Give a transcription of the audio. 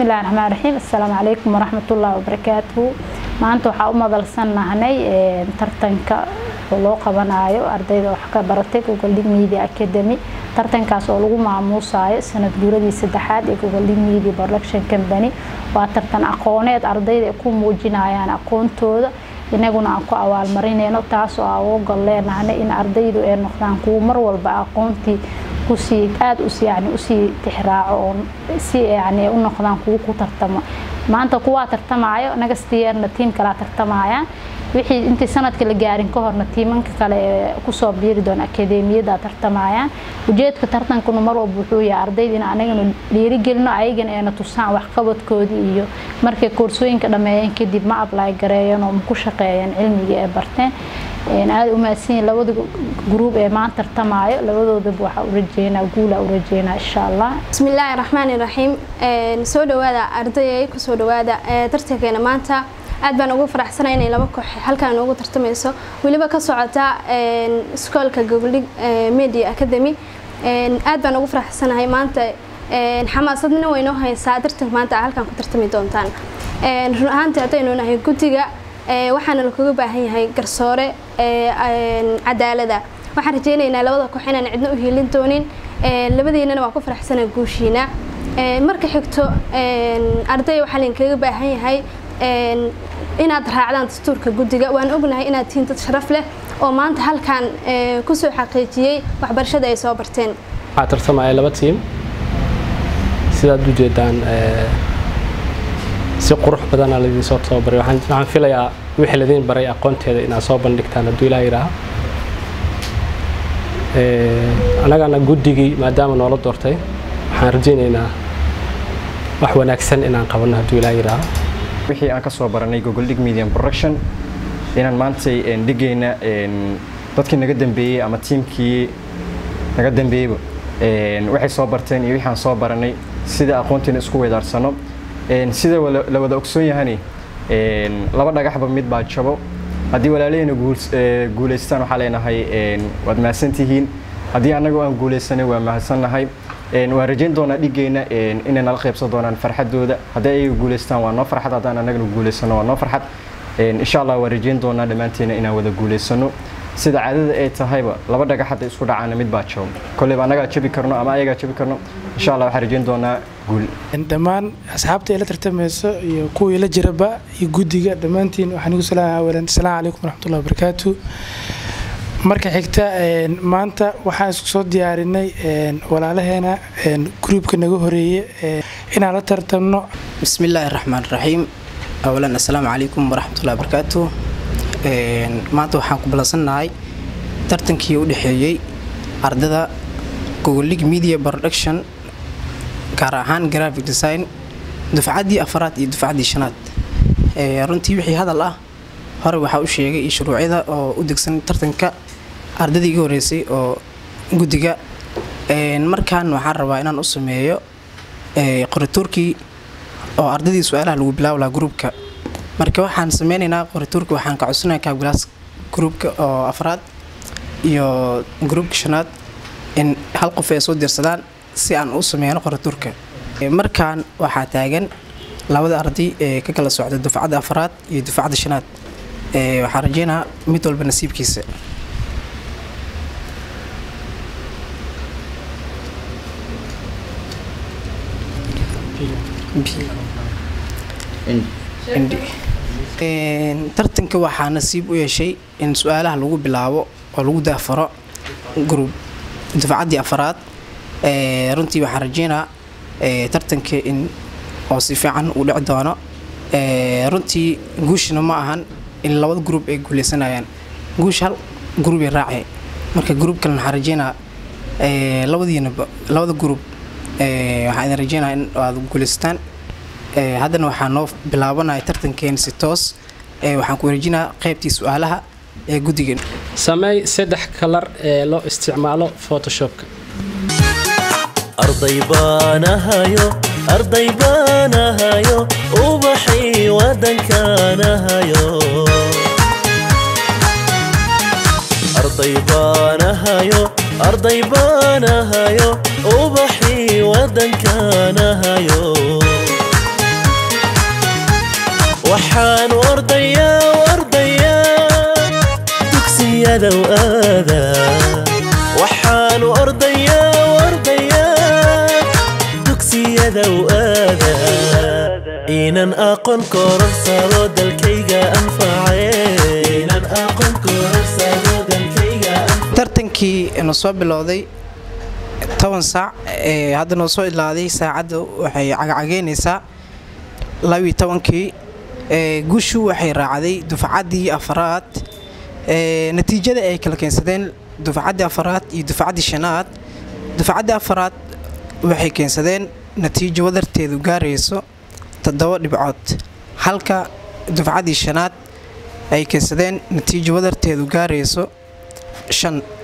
bismillahi raxmaan raxiim assalaamu calaykum waraxmatullaahi wabarakaatuhu maanta waxaa u madalsannahnay tartanka oo loo qabanayo ardayda wax ka baratay gogoldhig media academy tartankaas oo lagu maamuusayo sanad guuradii saddexaad ee gogoldhig media production company waa tartan aqooneed ardayda ay ku muujinayaan aqoontooda inaguna aan ku abaalmarinayno taasoo aan uga gol leenahnay in ardaydu ay noqdaan kuwo mar walba aqoontii kusii aada us yani usii tixraaco oo si yani u noqdaan kuwo ku tartamo maanta kuwaa tartamaayo nagastiyeerna tiim kalaa tartamayaan wixii intii sanadka la gaarin ka horna tiimanka kale ee kusoo biiri doona akadeemiyada tartamayaan ujeedka tartankuna mar walba wuxuu yahay ardayda in anagana dhiirigelino ayagana ayna tusaan waxqabadkoodii iyo markay koorsooyinka dhammeeyeen kadib ma ablay gareeyeen oo ma ku shaqeeyeen cilmigii ay barteen aada umahadsanyihin labada gruub ee maanta tartamaayo labadoodaba waxaa u rajeynaa guula u rajeynaa insha allah bismillaahi raxmaani raxiim soo dhawaada ardayay kusoo dhawaada tartankeena maanta aad baan ugu faraxsanay inay laba koox halkaan noogu tartamayso weliba ka socota iskoolka gogoldhig media academy aad baan ugu faraxsanahay maanta xamaasadna waynoo haysaa tartanka maanta halkaan ku tartami doontaan run ahaantii haddaynu nahay guddiga waxaana lakuga baahan yahay garsoore cadaalada waxaan rajeynaynaa labada koox inaan cidna u hiilin doonin labadiinana waan ku faraxsanaa guushiina marka xigto arday waxaa lainkaga baahan yahay inaad raacdaan dastuurka guddiga waan ognahay inaad tihiin dad sharaf leh oo maanta halkaan kusoo xaqiijiyey waxbarashada ay soo barteen waxaa tartamaya laba tiim sidaad u jeedaan si qurux badana laidiin soo tababaray waxaan filayaa wixii ladiin baray aqoonteeda inaad soo bandhigtaan hadduu ilaa yidhaaha annagana guddigii maadaama noola doortay waxaan rajaynaynaa wax wanaagsan inaan qabanno hadduu ilaa yidhaaha wixii aan ka soo baranay gogoldhig medium production inaan maantay dhigayna dadkii naga dambeeyey ama tiimkii naga dambeeyeyba waxay soo barteen iyo wixii aan soo baranay sida aqoontiina isku weedaarsano sida la wada ogsoon yahani laba dhagaxba mid baa jabo haddii walaalahayna guulaystaan waxaa leenahay waad mahadsantihiin haddii annagoo aan guulaysanay waa mahadsannahay waan rajayn doonaa dhigayna inay nala qaybsan doonaan farxadooda haddii ayaga guulaystaan waa noo farxad haddaan annagana guulaysano waa noo farxad insha allah waan rajayn doonaa dhammaanteena inaan wada guulaysano sida caadada ay tahayba laba dhagax hadda isku dhacaana mid baa jabo kolleyba annagaa jabi karno ama ayagaa jabi karno insha allah waxaan rajayn doonaa guul dhammaan asxaabta ila tartamayso iyo kuwii la jiraba iyo guddiga dhammaantiin waxaan igu salaama awalan asalaamu calaykum waraxmatullahi wabarakaatu marka xigta maanta waxaan isku soo diyaarinay walaalaheena gruubka naga horeeye inaan la tartamno bismillaahi raxmaan raxiim awalan assalaamu calaykum waraxmatullahi wabarakaatu maanta waxaan ku ballansannahay tartankii u dhexeeyey ardada gogolig media production gaar ahaan graphic design dufcaddii afaraad iyo dufcaddii shanaad runtii wixii hadal ah hore waxaa u sheegay iyo shuruucyada oo u degsan tartanka ardadii iga horeysay oo guddiga markaan waxaan rabaa inaan u sameeyo qorituurkii oo ardadii su-aalaha lagu bilaabi lahaa gruubka marka waxaan sameynaynaa qorituurka waxaan ka codsanaya kaabgalaas gruubka oo afraad iyo gruubka shanaad in hal qof ay soo dirsadaan si aan u sameyno qorituurka markaan waxaa taagan labada arday ee ka kala socda dufcadda afraad iyo dufcadda shanaad waxaan rajeynaa mid walba nasiibkiisa tartanka waxaa nasiib u yeeshay in su-aalaha lagu bilaabo oo lagu daafaro gruub dufcaddii afraad runtii waxaan rajeynaa tartanka in oo si fiican uu dhici doono runtii guushna ma ahan in labada gruub ay guuleysanayaan guush hal gruubay raacay marka gruub kale waxaan rajeynaa labadiinaba labada gruub waxaan idin rajeynaa in aad guuleystaan haddana waxaa noo bilaabanaya tartankeena si toos waxaan ku wareejinaa qaybtii su-aalaha ee guddigan sameey saddex kalar ee loo isticmaalo photoshopka arday baanahayo arday baanahayo ubaxii wadankaanahayo arday baanahayo arday baanahayo ubaxii wadankaanahayo dugsiyadow aada waxaanu ordayaa ordayaa dugsiyadow aada inan aqoon kororsado dalkayga anface inan aqoon kororsado dalkayga tartankii nu soo bilowday toban saac ee hadda noo soo ilaaday saacadda waxay cagcageynaysaa labiyo tobankii ee guushu waxay raacday dufcaddii afaraad ee natiijada ay kala keensadeen dufcaddii afaraad iyo dufcaddii shanaad dufcaddii afaraad waxay keensadeen natiijo wadarteedu gaarayso toddoba dhibcood halka dufcaddii shanaad ay keensadeen natiijo wadarteedu gaarayso shan